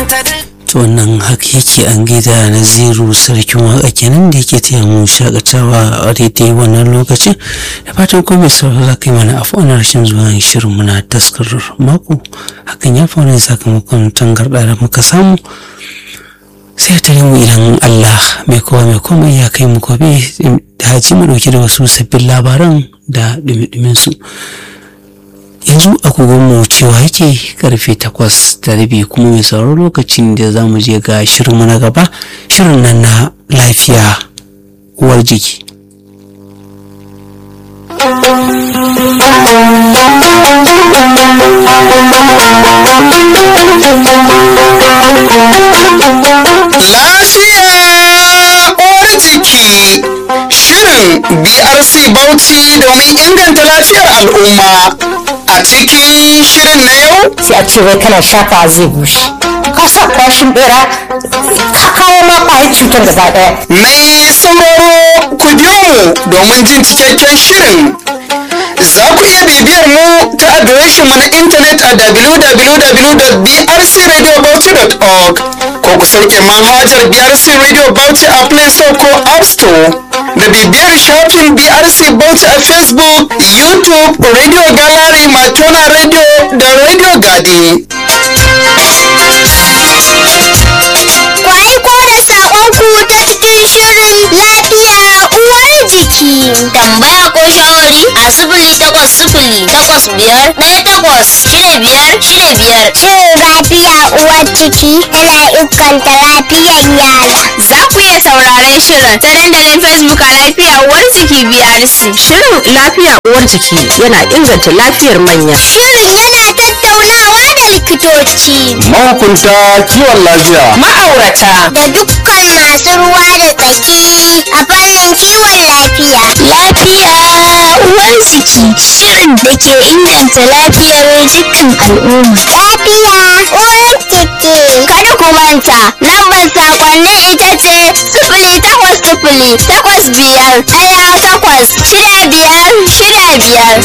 to wannan haka yake an gida naziru sarkin waka kenan da yake taya mu shakatawa a daidai wannan lokacin da fatan ko mai sauraro za ka yi mana afuwan rashin zuwa shirin muna taskar mako hakan ya faru sakamakon tangarɗa da muka samu sai ta mu idan Allah mai kowa mai komai ya kai mu gobe da haji mu dauke da wasu sabbin labaran da dumi su yanzu agogonmu cewa yake karfe takwas da rabi kuma mai sauraro lokacin da za mu je ga shirinmu na gaba shirin nan na lafiya uwar jiki Lafiya uwar jiki shirin BRC Bauchi domin inganta lafiyar al'umma. A cikin shirin na yau sai a ce wai kana shafa zai bushe ka sa kwashin bera ka kawo ma kwayar cutar gaba daya mai sauraro ku biyo mu domin jin cikakken shirin. Za ku iya bibiyar mu ta adireshin mu na intanet a www.brcradiobauchi.org ko ku sauke manhajar BRC Radio Bauchi a Play Store ko App Store. Da bibiyar shafin BRC Bauchi a Facebook, YouTube, Radio Gallery, Matona Radio da Radio Gadi. Ku aiko da saƙonku ta cikin shirin lafiya uwar jiki. Tambaya ko shawari a sifili takwas sifili takwas biyar ɗaya takwas shida biyar shida biyar. Shirin lafiya uwar jiki yana inganta lafiyar yara. Za ku iya sauraren shirin ta dandalin Facebook a lafiya uwar jiki BRC. Shirin lafiya uwar jiki yana inganta lafiyar manya. Shirin yana tattaunawa da likitoci Mahukunta kiwon lafiya. ma'aurata da dukkan masu ruwa da tsaki a fannin kiwon lafiya. Lafiya uwar jiki shirin da ke inganta lafiyar dukkan al'umma. Lafiya uwar jiki. Kada ku manta lambar sakonnin ita ce sifili takwas sifili takwas biyar ɗaya takwas shida biyar shida biyar.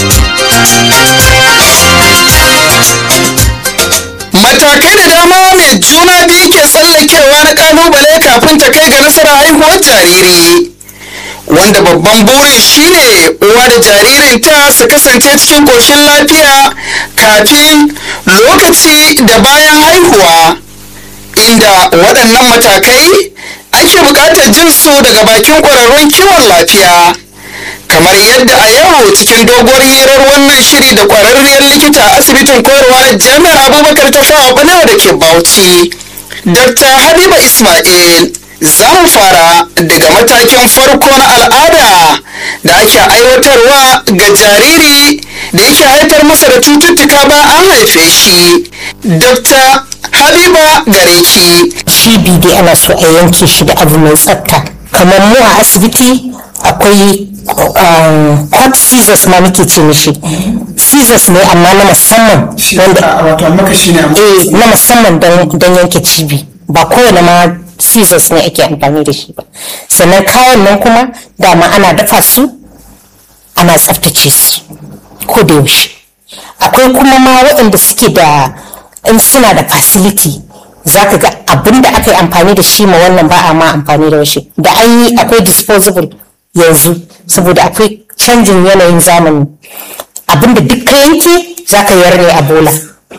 Matakai da dama mai juna biyu ke tsallakewa na kalubale kafin ta kai ga nasarar haihuwar jariri. Wanda babban burin shine uwa da jaririnta su kasance cikin ƙoshin lafiya kafin lokaci da bayan haihuwa. Inda waɗannan matakai ake buƙatar jin su daga bakin ƙwararrun kiwon lafiya. kamar yadda a yau cikin doguwar hirar wannan shiri da kwararriyar likita a asibitin koyarwa na jami'ar abubakar ta fawa balewa da ke bauchi dr habiba ismail za mu fara daga matakin farko na al'ada da ake aiwatarwa ga jariri da yake haifar masa da cututtuka ba an haife shi dr habiba gareki cibi dai ana so a yanke shi da abu mai tsafta kamar mu a asibiti akwai um, hot scissors ma muke ce mishi scissors ne amma na musamman wanda wato makashi ne eh na musamman don don yanke cibi ba kowane ma scissors ne ake amfani da shi ba sannan kayan nan kuma dama ana dafa su ana tsaftace su ko da yaushe akwai kuma ma waɗanda suke da in suna da facility za ka ga abin da aka yi amfani da shi ma wannan ba a ma amfani da shi da an yi akwai disposable yanzu saboda akwai canjin yanayin zamani abin da duk ka yanke za ka yar ne a bola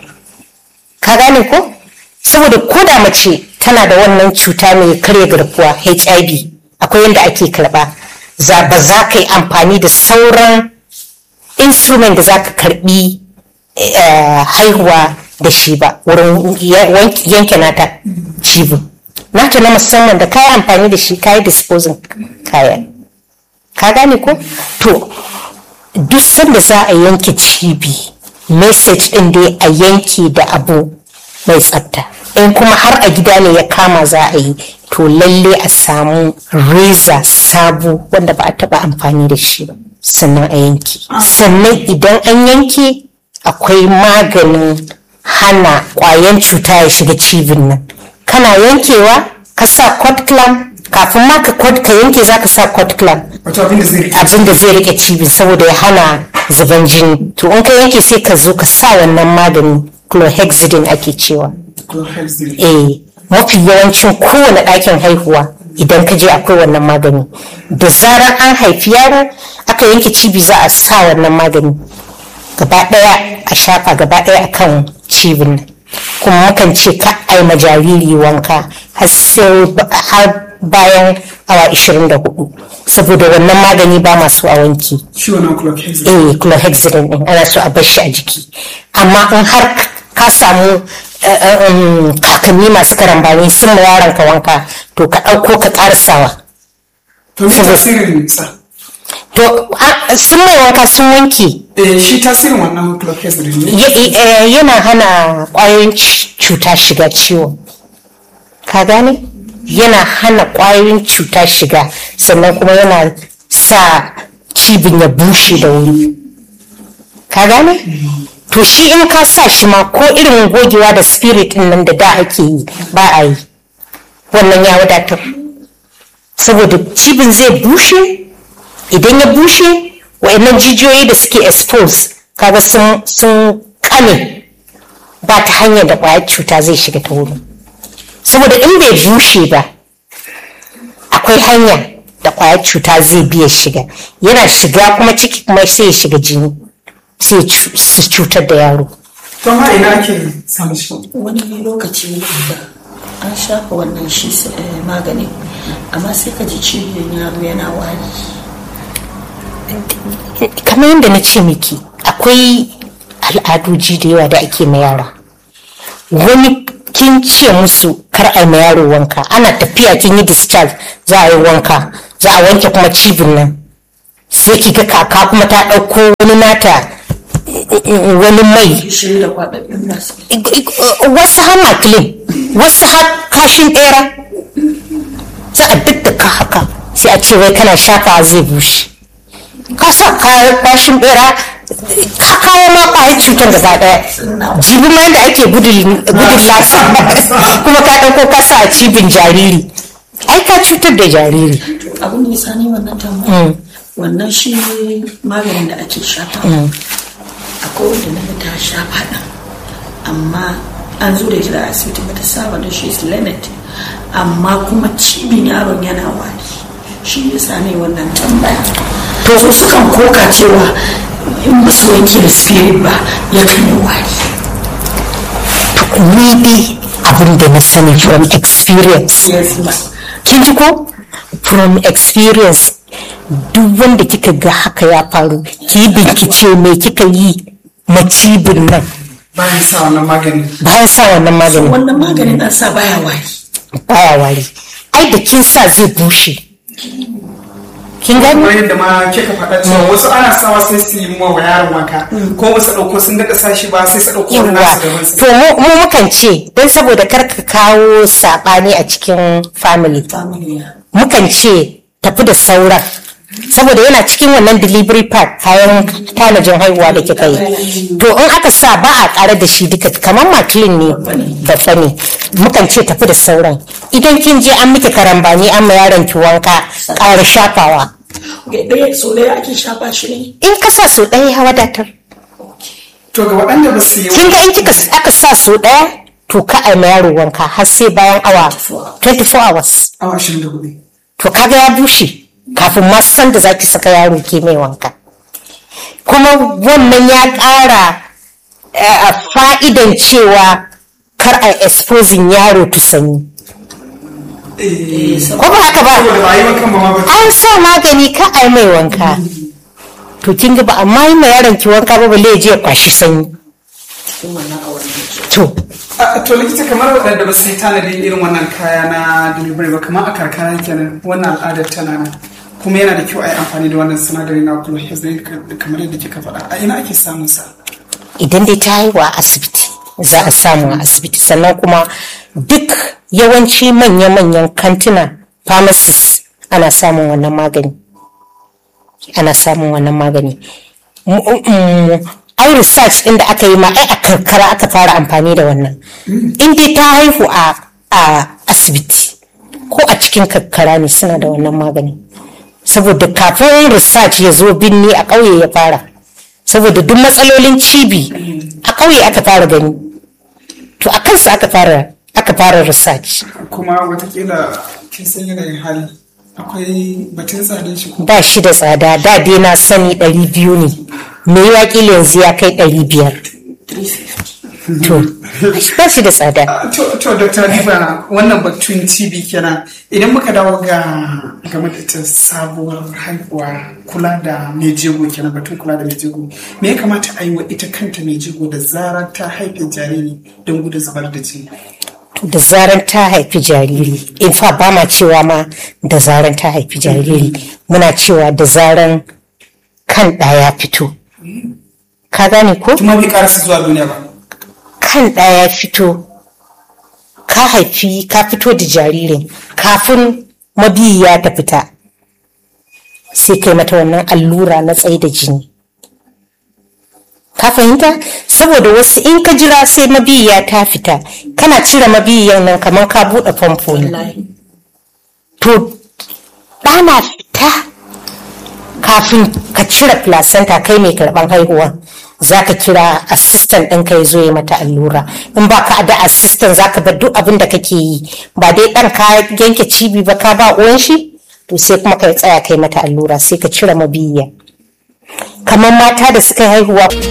ka gane ko saboda ko da mace tana da wannan cuta mai karya garkuwa hiv akwai yadda ake karba za ba za ka yi amfani da sauran instrument da za ka karbi eh, haihuwa da shi ba wurin ya- wank- yanke nata cibin nata na musamman da kayi amfani da shi kayi disposing kayan ka gane ko to duk sanda za a yanke cibi message din dai a yanke da abu mai tsafta in kuma har a gida ne ya kama za a yi to lalle a samu reza sabo wanda ba a taba amfani da shi ba sannan a yanke sannan idan an yanke akwai maganin hana kwayan cuta ya shiga cibin nan kana yankewa ka sa cot clamp kafin ma ka kwad- ka yanke za ka sa cot clamp abin da zai rike cibin saboda ya hana zuban jini to in ka yanke sai ka zo ka sa wannan magani chlorhexidine ake cewa eh mafi yawancin kowane ɗakin haihuwa idan ka je akwai wannan magani da zarar an haifi yaro aka yanke cibi za a sa wannan magani gaba ɗaya a shafa gaba ɗaya akan cibin nan kuma mukan ce ka ai ma jariri wanka har sai har bayan awa 24 saboda wannan magani ba masu a wanki shi wannan chlorhexidine eh chlorhexidine din ana so a bar shi a jiki amma in har ka samu eh, eh, um, kakanni masu karambani sun ma yaron ka wanka to ka ɗauko ka ƙarasawa to me tasirin sa to a- sun mai wanka sun wanke eh shi tasirin wannan chlorhexidine ne Ya- eh, yana hana ƙwayoyin c- cuta shiga ciwon ka gane yana hana ƙwayoyin cuta shiga sannan kuma yana sa cibin ya bushe da wuri ka gane to shi in ka sa shi ma ko irin gogewa da spirit din nan da da ake yi ba a yi wannan ya wadatar saboda cibin zai bushe idan ya bushe wa'annan jijiyoyi da suke expose kaga sun sun kame ba ta hanyar da kwayar cuta zai shiga ta wurin saboda in bai bushe ba akwai hanya da kwayar cuta zai biya shiga yana shiga kuma ciki kuma sai ya shiga jini sai ya cu- su cutar da yaro to ma ina ake samun shi wani lokaci da an shafa wannan shi eh, magani amma sai ka ji cibiyan yaro yana wari kamar yadda na ce miki akwai al'adoji da yawa da ake ma yara wani kin ce musu kar a yi ma yaro wanka ana tafiya kin yi discharge za a yi wanka za a wanke kuma cibin nan sai ki ga kaka kuma ta ɗauko wani nata wani mai shi da kwaɗaɗɗun masu wasu har makilin wasu har kashin ɗera za a daddaka haka sai a ce wai kana shafa zai bushe ka sa kayan kashin ɗera ka kawo ma ƙwayar cutar gaba ɗaya jibi ma da ake gudun gudun lasa kuma ka ɗauko ka sa a cibin jariri ai ka cutar da jariri abin da ya sani wannan tambaya wannan shi maganin da ake shafa akwai wanda na ga ta shafa ɗin amma an zo da ita da asibiti bata saba da shi is limit amma kuma cibin yaron yana wari shi ya sani wannan tambaya to su sukan koka cewa in ba su wanke da spirit ba yakan yi wari ni dai abin da na sani from experience yes ba kin ji ko from experience duk wanda kika ga haka ya faru ki yi bincike me kika yi macibin nan bayan sa wannan magani bayan sa wannan maganin wannan maganin an sa baya wari baya wari ai da kin sa zai bushe kin gani kamar yadda ma kika faɗa cewa wasu ana sawa sai su yi wa yaron wanka ko ba su ɗauko sun daɗa sashi ba sai su ɗauko wani yawa nasu daban su to mu mu mukan ce don saboda kar ka kawo saɓani a cikin family family mukan ce tafi da sauran saboda yana cikin wannan delivery pack kayan tanajin haihuwa da kika yi to in aka sa ba a ƙara da shi duka kamar makilin ne babba ne mukan ce tafi da sauran idan kin je an miki karambani an ma yaron ki wanka ƙara shafawa ɗaya so ɗaya ake shafa shi ne in ka sa so ɗaya ya wadatar to ga waɗanda ba su yi kin ga in kika aka sa so ɗaya to ka a ma yaro wanka har sai bayan awa 24 hours awa ashirin da hudu to kaga ya bushe kafin ma san da zaki saka yaro ke mai wanka kuma wannan ya ƙara eh, a fa'idan cewa kar a exposing yaro to sanyi ko ba haka ba saboda ba yi wankan ba ma ba an sa magani ka a yi mai wanka to kin ga ba amma yi ma yaron ki wanka ba balle ya je ya kwashi sanyi to A- to likita kamar waɗanda ba su yi tanadin irin wannan kaya na delivery ba kamar a karkara kenan wannan al'adar tana nan kuma yana da kyau a yi amfani da wannan sinadari na chlorhexidine kamar yadda kika faɗa a ina ake samun sa idan dai ta haihu a asibiti za a samu a asibiti sannan kuma duk yawanci manya-manyan kantuna pharmacies ana samun wannan magani ana samun wannan magani M- m- ai research din da aka yi ma ai a karkara aka fara amfani da wannan in dai ta haihu a a asibiti ko a cikin karkara ne suna da wannan magani saboda kafin research ya zo binni a ƙauye ya fara saboda duk matsalolin cibi a ƙauye aka fara gani to a kansa aka fara aka fara research kuma watakila kin san yanayin hali akwai batun tsadin shi ko ba shi da tsada da dai na sani ɗari biyu ne me ya kila yanzu ya kai ɗari biyar to ba shi da tsada to to dr Habiba wannan batun tb kenan idan muka dawo ga game da ita sabuwar haihuwa kula da mai jego kenan batun kula da mai jego me ya kamata a yi wa ita kanta mai jego da zarar ta haife jariri don gudun zubar da jini da zaran ta haifi jariri in fa ba ma cewa ma da zaran ta haifi jariri muna cewa da zaran kan ɗaya fito ka gane ko kuma bai karasa zuwa duniya ba kan ɗaya fito ka haifi ka fito da jaririn kafin mabiyiya ta fita sai kai mata wannan allura na tsaye da jini ka fahimta saboda wasu in ka jira sai mabiyiya ta fita kana cire mabiyiyan nan kamar ka buɗe famfo ne to ɗana fita kafin ka cire placenta kai mai karɓan haihuwa za ka kira assistant ɗinka ya zo ya mata allura in ba ka da assistant za ka bar duk abin da kake yi ba dai ɗan ka yanke cibi ba ka ba uwan shi to sai kuma ka tsaya kai mata allura sai ka cire mabiyiya kamar mata da suka haihuwa